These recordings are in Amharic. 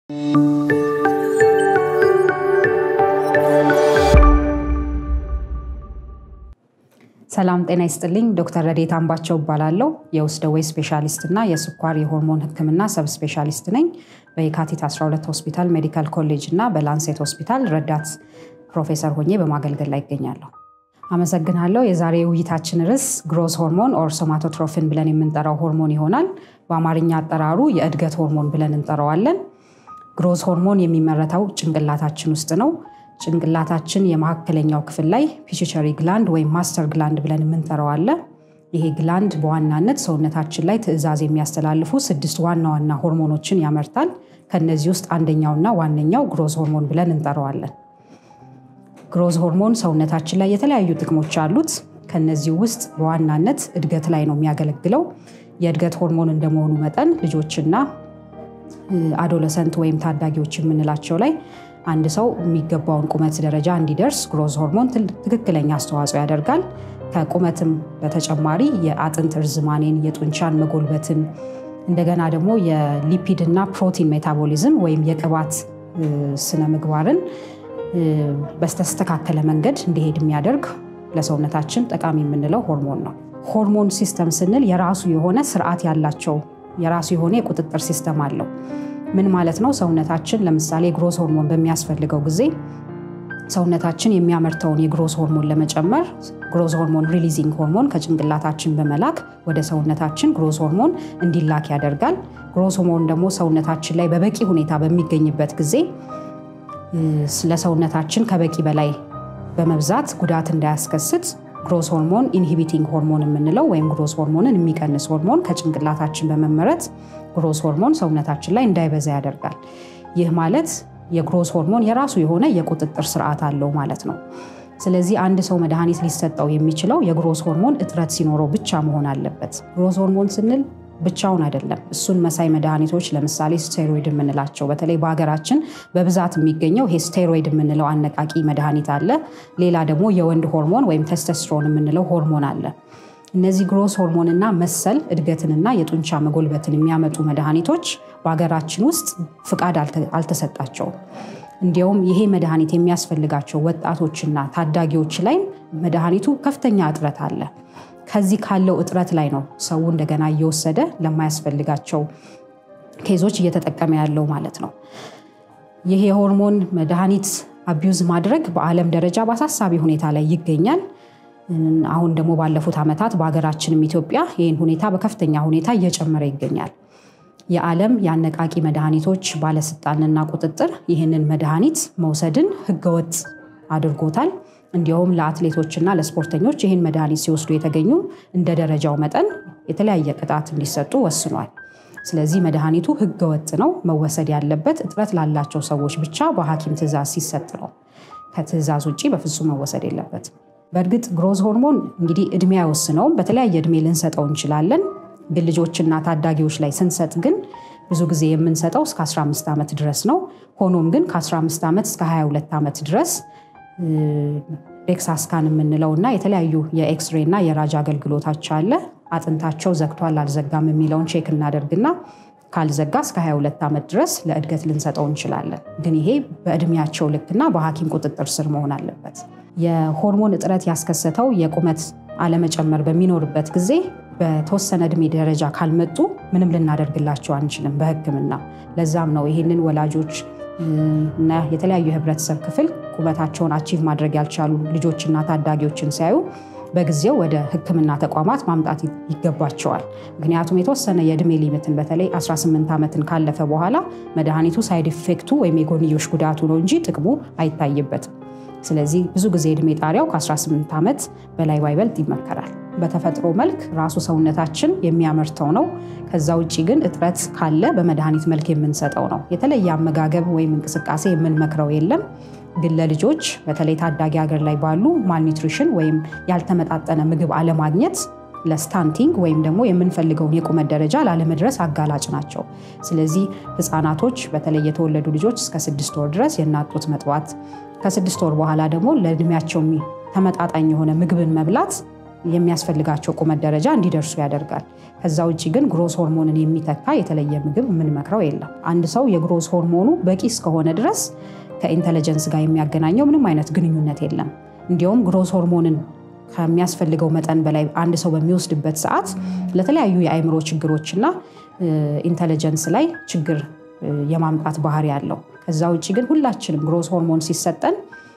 ሰላም ጤና ይስጥልኝ። ዶክተር ረዴት አምባቸው እባላለሁ። የውስጥ ደዌ ስፔሻሊስት እና የስኳር የሆርሞን ሕክምና ሰብ ስፔሻሊስት ነኝ። በየካቲት 12 ሆስፒታል ሜዲካል ኮሌጅ እና በላንሴት ሆስፒታል ረዳት ፕሮፌሰር ሆኜ በማገልገል ላይ ይገኛለሁ። አመሰግናለሁ። የዛሬ ውይይታችን ርዕስ ግሮዝ ሆርሞን ኦር ሶማቶትሮፊን ብለን የምንጠራው ሆርሞን ይሆናል። በአማርኛ አጠራሩ የእድገት ሆርሞን ብለን እንጠራዋለን። ግሮዝ ሆርሞን የሚመረተው ጭንቅላታችን ውስጥ ነው። ጭንቅላታችን የመካከለኛው ክፍል ላይ ፒቹቸሪ ግላንድ ወይም ማስተር ግላንድ ብለን የምንጠራው አለ። ይሄ ግላንድ በዋናነት ሰውነታችን ላይ ትዕዛዝ የሚያስተላልፉ ስድስት ዋና ዋና ሆርሞኖችን ያመርታል። ከነዚህ ውስጥ አንደኛውና ዋነኛው ግሮዝ ሆርሞን ብለን እንጠራዋለን። ግሮዝ ሆርሞን ሰውነታችን ላይ የተለያዩ ጥቅሞች አሉት። ከነዚህ ውስጥ በዋናነት እድገት ላይ ነው የሚያገለግለው። የእድገት ሆርሞን እንደመሆኑ መጠን ልጆችና አዶለሰንት ወይም ታዳጊዎች የምንላቸው ላይ አንድ ሰው የሚገባውን ቁመት ደረጃ እንዲደርስ ግሮዝ ሆርሞን ትክክለኛ አስተዋጽኦ ያደርጋል። ከቁመትም በተጨማሪ የአጥንት እርዝማኔን፣ የጡንቻን መጎልበትን እንደገና ደግሞ የሊፒድ እና ፕሮቲን ሜታቦሊዝም ወይም የቅባት ስነ ምግባርን በስተስተካከለ መንገድ እንዲሄድ የሚያደርግ ለሰውነታችን ጠቃሚ የምንለው ሆርሞን ነው። ሆርሞን ሲስተም ስንል የራሱ የሆነ ስርዓት ያላቸው የራሱ የሆነ የቁጥጥር ሲስተም አለው። ምን ማለት ነው? ሰውነታችን ለምሳሌ ግሮዝ ሆርሞን በሚያስፈልገው ጊዜ ሰውነታችን የሚያመርተውን የግሮዝ ሆርሞን ለመጨመር ግሮዝ ሆርሞን ሪሊዚንግ ሆርሞን ከጭንቅላታችን በመላክ ወደ ሰውነታችን ግሮዝ ሆርሞን እንዲላክ ያደርጋል። ግሮዝ ሆርሞን ደግሞ ሰውነታችን ላይ በበቂ ሁኔታ በሚገኝበት ጊዜ ለሰውነታችን ከበቂ በላይ በመብዛት ጉዳት እንዳያስከስት ግሮዝ ሆርሞን ኢንሂቢቲንግ ሆርሞን የምንለው ወይም ግሮዝ ሆርሞንን የሚቀንስ ሆርሞን ከጭንቅላታችን በመመረት ግሮዝ ሆርሞን ሰውነታችን ላይ እንዳይበዛ ያደርጋል። ይህ ማለት የግሮዝ ሆርሞን የራሱ የሆነ የቁጥጥር ስርዓት አለው ማለት ነው። ስለዚህ አንድ ሰው መድኃኒት ሊሰጠው የሚችለው የግሮዝ ሆርሞን እጥረት ሲኖረው ብቻ መሆን አለበት። ግሮዝ ሆርሞን ስንል ብቻውን አይደለም። እሱን መሳይ መድኃኒቶች ለምሳሌ ስቴሮይድ የምንላቸው በተለይ በሀገራችን በብዛት የሚገኘው ይሄ ስቴሮይድ የምንለው አነቃቂ መድኃኒት አለ። ሌላ ደግሞ የወንድ ሆርሞን ወይም ቴስቶስትሮን የምንለው ሆርሞን አለ። እነዚህ ግሮዝ ሆርሞንና መሰል እድገትንና የጡንቻ መጎልበትን የሚያመጡ መድኃኒቶች በሀገራችን ውስጥ ፍቃድ አልተሰጣቸውም። እንዲያውም ይሄ መድኃኒት የሚያስፈልጋቸው ወጣቶችና ታዳጊዎች ላይ መድኃኒቱ ከፍተኛ እጥረት አለ። ከዚህ ካለው እጥረት ላይ ነው ሰው እንደገና እየወሰደ ለማያስፈልጋቸው ኬዞች እየተጠቀመ ያለው ማለት ነው። ይህ የሆርሞን መድኃኒት አቢዩዝ ማድረግ በዓለም ደረጃ በአሳሳቢ ሁኔታ ላይ ይገኛል። አሁን ደግሞ ባለፉት ዓመታት በሀገራችንም ኢትዮጵያ ይህን ሁኔታ በከፍተኛ ሁኔታ እየጨመረ ይገኛል። የዓለም የአነቃቂ መድኃኒቶች ባለስልጣንና ቁጥጥር ይህንን መድኃኒት መውሰድን ህገወጥ አድርጎታል። እንዲያውም ለአትሌቶችና ለስፖርተኞች ይህን መድኃኒት ሲወስዱ የተገኙ እንደ ደረጃው መጠን የተለያየ ቅጣት እንዲሰጡ ወስኗል። ስለዚህ መድኃኒቱ ህገወጥ ነው። መወሰድ ያለበት እጥረት ላላቸው ሰዎች ብቻ በሐኪም ትዕዛዝ ሲሰጥ ነው። ከትዕዛዝ ውጭ በፍጹም መወሰድ የለበትም። በእርግጥ ግሮዝ ሆርሞን እንግዲህ እድሜ አይወስነውም። በተለያየ እድሜ ልንሰጠው እንችላለን። ግን ልጆችና ታዳጊዎች ላይ ስንሰጥ ግን ብዙ ጊዜ የምንሰጠው እስከ 15 ዓመት ድረስ ነው። ሆኖም ግን ከ15 ዓመት እስከ 22 ዓመት ድረስ ዴክሳስካን የምንለው እና የተለያዩ የኤክስሬ እና የራጅ አገልግሎታች አለ። አጥንታቸው ዘግቷል አልዘጋም የሚለውን ቼክ እናደርግና ካልዘጋ እስከ 22 ዓመት ድረስ ለእድገት ልንሰጠው እንችላለን። ግን ይሄ በእድሜያቸው ልክና በሐኪም ቁጥጥር ስር መሆን አለበት። የሆርሞን እጥረት ያስከሰተው የቁመት አለመጨመር በሚኖርበት ጊዜ በተወሰነ እድሜ ደረጃ ካልመጡ ምንም ልናደርግላቸው አንችልም በሕክምና። ለዛም ነው ይህንን ወላጆች እና የተለያዩ የህብረተሰብ ክፍል ቁመታቸውን አቺቭ ማድረግ ያልቻሉ ልጆችና ታዳጊዎችን ሲያዩ በጊዜው ወደ ሕክምና ተቋማት ማምጣት ይገባቸዋል። ምክንያቱም የተወሰነ የእድሜ ሊሚትን በተለይ 18 ዓመትን ካለፈ በኋላ መድኃኒቱ ሳይድ ኢፌክቱ ወይም የጎንዮሽ ጉዳቱ ነው እንጂ ጥቅሙ አይታይበትም። ስለዚህ ብዙ ጊዜ እድሜ ጣሪያው ከ18 ዓመት በላይ ባይበልጥ ይመከራል። በተፈጥሮ መልክ ራሱ ሰውነታችን የሚያመርተው ነው። ከዛ ውጭ ግን እጥረት ካለ በመድኃኒት መልክ የምንሰጠው ነው። የተለየ አመጋገብ ወይም እንቅስቃሴ የምንመክረው የለም። ግን ለልጆች በተለይ ታዳጊ ሀገር ላይ ባሉ ማልኒትሪሽን ወይም ያልተመጣጠነ ምግብ አለማግኘት ለስታንቲንግ ወይም ደግሞ የምንፈልገውን የቁመት ደረጃ ላለመድረስ አጋላጭ ናቸው። ስለዚህ ህፃናቶች በተለይ የተወለዱ ልጆች እስከ ስድስት ወር ድረስ የእናት ጡት መጥባት ከስድስት ወር በኋላ ደግሞ ለእድሜያቸው ተመጣጣኝ የሆነ ምግብን መብላት የሚያስፈልጋቸው ቁመት ደረጃ እንዲደርሱ ያደርጋል። ከዛ ውጭ ግን ግሮስ ሆርሞንን የሚተካ የተለየ ምግብ የምንመክረው የለም። አንድ ሰው የግሮስ ሆርሞኑ በቂ እስከሆነ ድረስ ከኢንተለጀንስ ጋር የሚያገናኘው ምንም አይነት ግንኙነት የለም። እንዲያውም ግሮስ ሆርሞንን ከሚያስፈልገው መጠን በላይ አንድ ሰው በሚወስድበት ሰዓት ለተለያዩ የአእምሮ ችግሮችና ኢንተለጀንስ ላይ ችግር የማምጣት ባህሪ አለው። ከዛ ውጭ ግን ሁላችንም ግሮስ ሆርሞን ሲሰጠን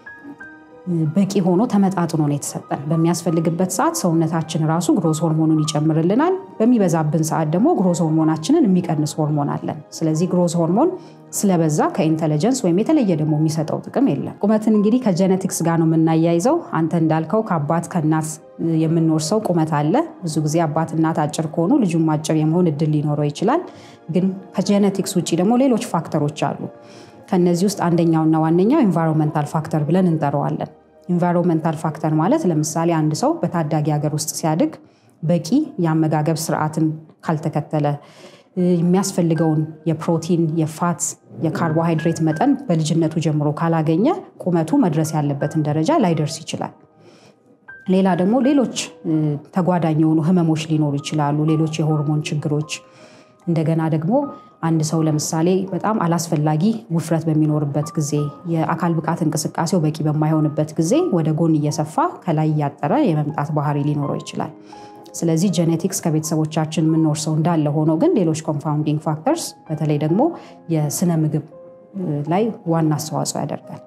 በቂ ሆኖ ተመጣጥኖ ነው የተሰጠን። በሚያስፈልግበት ሰዓት ሰውነታችን ራሱ ግሮስ ሆርሞኑን ይጨምርልናል። በሚበዛብን ሰዓት ደግሞ ግሮስ ሆርሞናችንን የሚቀንስ ሆርሞን አለን። ስለዚህ ግሮስ ሆርሞን ስለበዛ ከኢንተለጀንስ ወይም የተለየ ደግሞ የሚሰጠው ጥቅም የለም። ቁመትን እንግዲህ ከጀነቲክስ ጋር ነው የምናያይዘው። አንተ እንዳልከው ከአባት ከእናት የምንወርሰው ቁመት አለ። ብዙ ጊዜ አባት እናት አጭር ከሆኑ ልጁም አጭር የመሆን እድል ሊኖረው ይችላል። ግን ከጀነቲክስ ውጭ ደግሞ ሌሎች ፋክተሮች አሉ። ከነዚህ ውስጥ አንደኛውና ዋነኛው ኢንቫይሮንመንታል ፋክተር ብለን እንጠራዋለን። ኢንቫይሮንመንታል ፋክተር ማለት ለምሳሌ አንድ ሰው በታዳጊ ሀገር ውስጥ ሲያድግ በቂ የአመጋገብ ስርዓትን ካልተከተለ የሚያስፈልገውን የፕሮቲን፣ የፋት፣ የካርቦሃይድሬት መጠን በልጅነቱ ጀምሮ ካላገኘ ቁመቱ መድረስ ያለበትን ደረጃ ላይደርስ ይችላል። ሌላ ደግሞ ሌሎች ተጓዳኝ የሆኑ ህመሞች ሊኖሩ ይችላሉ። ሌሎች የሆርሞን ችግሮች እንደገና ደግሞ አንድ ሰው ለምሳሌ በጣም አላስፈላጊ ውፍረት በሚኖርበት ጊዜ የአካል ብቃት እንቅስቃሴው በቂ በማይሆንበት ጊዜ ወደ ጎን እየሰፋ ከላይ እያጠረ የመምጣት ባህሪ ሊኖረው ይችላል። ስለዚህ ጄኔቲክስ ከቤተሰቦቻችን የምንወርሰው እንዳለ ሆኖ ግን ሌሎች ኮምፓውንዲንግ ፋክተርስ በተለይ ደግሞ የስነ ምግብ ላይ ዋና አስተዋጽኦ ያደርጋል።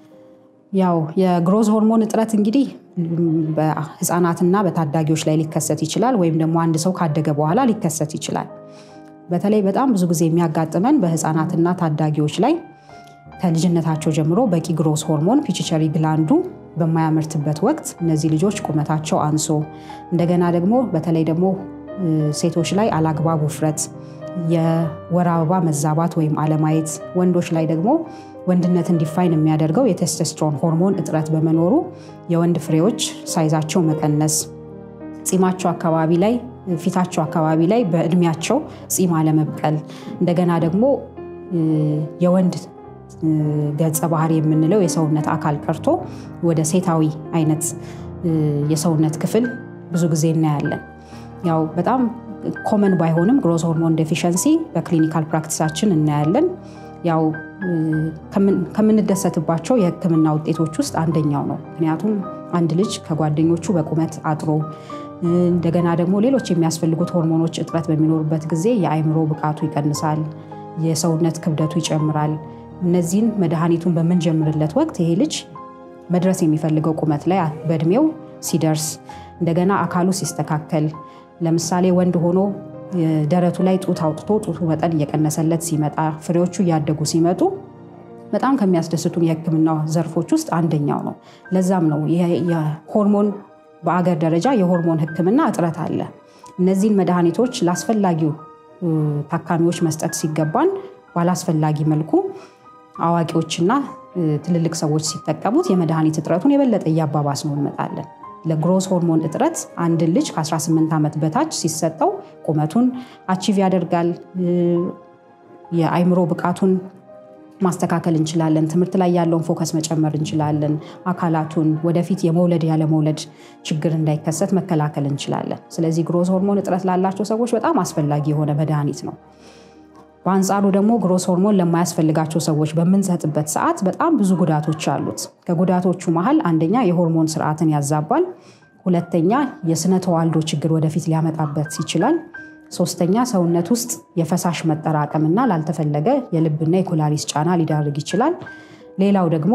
ያው የግሮዝ ሆርሞን እጥረት እንግዲህ በህፃናትና በታዳጊዎች ላይ ሊከሰት ይችላል፣ ወይም ደግሞ አንድ ሰው ካደገ በኋላ ሊከሰት ይችላል። በተለይ በጣም ብዙ ጊዜ የሚያጋጥመን በህፃናትና ታዳጊዎች ላይ ከልጅነታቸው ጀምሮ በቂ ግሮስ ሆርሞን ፒችቸሪ ግላንዱ በማያመርትበት ወቅት እነዚህ ልጆች ቁመታቸው አንሶ እንደገና ደግሞ በተለይ ደግሞ ሴቶች ላይ አላግባብ ውፍረት፣ የወር አበባ መዛባት ወይም አለማየት፣ ወንዶች ላይ ደግሞ ወንድነት እንዲፋይን የሚያደርገው የቴስቶስትሮን ሆርሞን እጥረት በመኖሩ የወንድ ፍሬዎች ሳይዛቸው መቀነስ፣ ጺማቸው አካባቢ ላይ ፊታቸው አካባቢ ላይ በእድሜያቸው ጺም አለመብቀል እንደገና ደግሞ የወንድ ገጸ ባህሪ የምንለው የሰውነት አካል ቀርቶ ወደ ሴታዊ አይነት የሰውነት ክፍል ብዙ ጊዜ እናያለን። ያው በጣም ኮመን ባይሆንም ግሮዝ ሆርሞን ዴፊሸንሲ በክሊኒካል ፕራክቲሳችን እናያለን። ያው ከምንደሰትባቸው የሕክምና ውጤቶች ውስጥ አንደኛው ነው። ምክንያቱም አንድ ልጅ ከጓደኞቹ በቁመት አጥሮ እንደገና ደግሞ ሌሎች የሚያስፈልጉት ሆርሞኖች እጥረት በሚኖሩበት ጊዜ የአእምሮ ብቃቱ ይቀንሳል፣ የሰውነት ክብደቱ ይጨምራል። እነዚህን መድኃኒቱን በምንጀምርለት ወቅት ይሄ ልጅ መድረስ የሚፈልገው ቁመት ላይ በእድሜው ሲደርስ እንደገና አካሉ ሲስተካከል፣ ለምሳሌ ወንድ ሆኖ ደረቱ ላይ ጡት አውጥቶ ጡቱ መጠን እየቀነሰለት ሲመጣ፣ ፍሬዎቹ እያደጉ ሲመጡ በጣም ከሚያስደስቱን የህክምና ዘርፎች ውስጥ አንደኛው ነው። ለዛም ነው የሆርሞን በአገር ደረጃ የሆርሞን ህክምና እጥረት አለ። እነዚህን መድኃኒቶች ለአስፈላጊው ታካሚዎች መስጠት ሲገባን ባላስፈላጊ መልኩ አዋቂዎችና ትልልቅ ሰዎች ሲጠቀሙት የመድኃኒት እጥረቱን የበለጠ እያባባስ ነው እንመጣለን። ለግሮስ ሆርሞን እጥረት አንድን ልጅ ከ18 ዓመት በታች ሲሰጠው ቁመቱን አቺቭ ያደርጋል። የአይምሮ ብቃቱን ማስተካከል እንችላለን። ትምህርት ላይ ያለውን ፎከስ መጨመር እንችላለን። አካላቱን ወደፊት የመውለድ ያለመውለድ ችግር እንዳይከሰት መከላከል እንችላለን። ስለዚህ ግሮስ ሆርሞን እጥረት ላላቸው ሰዎች በጣም አስፈላጊ የሆነ መድኃኒት ነው። በአንጻሩ ደግሞ ግሮስ ሆርሞን ለማያስፈልጋቸው ሰዎች በምንሰጥበት ሰዓት በጣም ብዙ ጉዳቶች አሉት። ከጉዳቶቹ መሀል አንደኛ የሆርሞን ስርዓትን ያዛባል። ሁለተኛ የስነ ተዋልዶ ችግር ወደፊት ሊያመጣበት ይችላል። ሶስተኛ ሰውነት ውስጥ የፈሳሽ መጠራቀምና ላልተፈለገ የልብና የኩላሊት ጫና ሊዳርግ ይችላል። ሌላው ደግሞ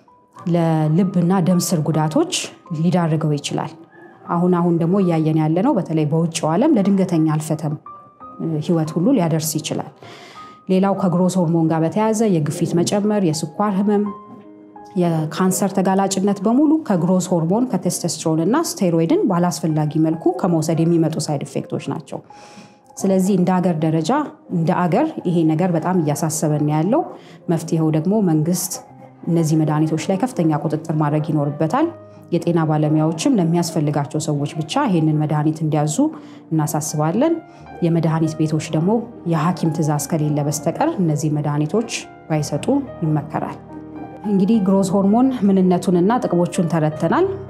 ለልብና ደም ስር ጉዳቶች ሊዳርገው ይችላል። አሁን አሁን ደግሞ እያየን ያለ ነው። በተለይ በውጭው ዓለም ለድንገተኛ አልፈተም ህይወት ሁሉ ሊያደርስ ይችላል። ሌላው ከግሮስ ሆርሞን ጋር በተያያዘ የግፊት መጨመር፣ የስኳር ህመም፣ የካንሰር ተጋላጭነት በሙሉ ከግሮስ ሆርሞን ከቴስቶስትሮን እና ስቴሮይድን ባላስፈላጊ መልኩ ከመውሰድ የሚመጡ ሳይድ ኢፌክቶች ናቸው። ስለዚህ እንደ አገር ደረጃ እንደ አገር ይሄ ነገር በጣም እያሳሰበን ያለው መፍትሄው ደግሞ መንግስት እነዚህ መድኃኒቶች ላይ ከፍተኛ ቁጥጥር ማድረግ ይኖርበታል። የጤና ባለሙያዎችም ለሚያስፈልጋቸው ሰዎች ብቻ ይህንን መድኃኒት እንዲያዙ እናሳስባለን። የመድኃኒት ቤቶች ደግሞ የሐኪም ትዕዛዝ ከሌለ በስተቀር እነዚህ መድኃኒቶች ባይሰጡ ይመከራል። እንግዲህ ግሮስ ሆርሞን ምንነቱንና ጥቅሞቹን ተረድተናል።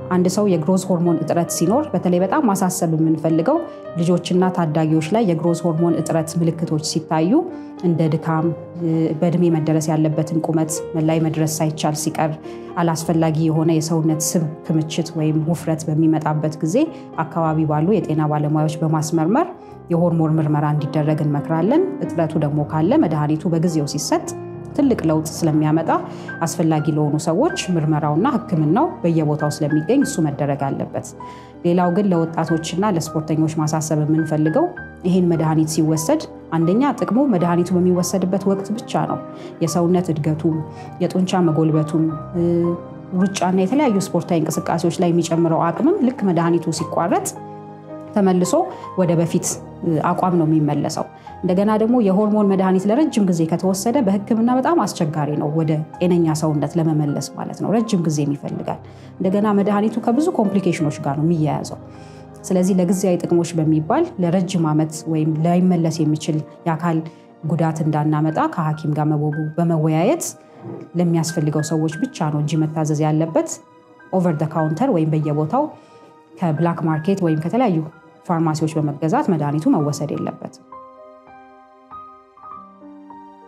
አንድ ሰው የግሮዝ ሆርሞን እጥረት ሲኖር በተለይ በጣም ማሳሰብ የምንፈልገው ልጆችና ታዳጊዎች ላይ የግሮዝ ሆርሞን እጥረት ምልክቶች ሲታዩ እንደ ድካም፣ በእድሜ መደረስ ያለበትን ቁመት ላይ መድረስ ሳይቻል ሲቀር፣ አላስፈላጊ የሆነ የሰውነት ስብ ክምችት ወይም ውፍረት በሚመጣበት ጊዜ አካባቢ ባሉ የጤና ባለሙያዎች በማስመርመር የሆርሞን ምርመራ እንዲደረግ እንመክራለን። እጥረቱ ደግሞ ካለ መድኃኒቱ በጊዜው ሲሰጥ ትልቅ ለውጥ ስለሚያመጣ አስፈላጊ ለሆኑ ሰዎች ምርመራውና ሕክምናው በየቦታው ስለሚገኝ እሱ መደረግ አለበት። ሌላው ግን ለወጣቶችና ለስፖርተኞች ማሳሰብ የምንፈልገው ይህን መድኃኒት ሲወሰድ አንደኛ ጥቅሙ መድኃኒቱ በሚወሰድበት ወቅት ብቻ ነው። የሰውነት እድገቱም የጡንቻ መጎልበቱም ሩጫና የተለያዩ ስፖርታዊ እንቅስቃሴዎች ላይ የሚጨምረው አቅምም ልክ መድኃኒቱ ሲቋረጥ ተመልሶ ወደ በፊት አቋም ነው የሚመለሰው። እንደገና ደግሞ የሆርሞን መድኃኒት ለረጅም ጊዜ ከተወሰደ በህክምና በጣም አስቸጋሪ ነው ወደ ጤነኛ ሰውነት ለመመለስ ማለት ነው። ረጅም ጊዜም ይፈልጋል። እንደገና መድኃኒቱ ከብዙ ኮምፕሊኬሽኖች ጋር ነው የሚያያዘው። ስለዚህ ለጊዜያዊ ጥቅሞች በሚባል ለረጅም ዓመት ወይም ላይመለስ የሚችል የአካል ጉዳት እንዳናመጣ ከሐኪም ጋር በመወያየት ለሚያስፈልገው ሰዎች ብቻ ነው እንጂ መታዘዝ ያለበት ኦቨር ደ ካውንተር ወይም በየቦታው ከብላክ ማርኬት ወይም ከተለያዩ ፋርማሲዎች በመገዛት መድኃኒቱ መወሰድ የለበትም።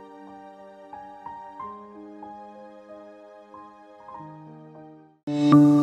ነው።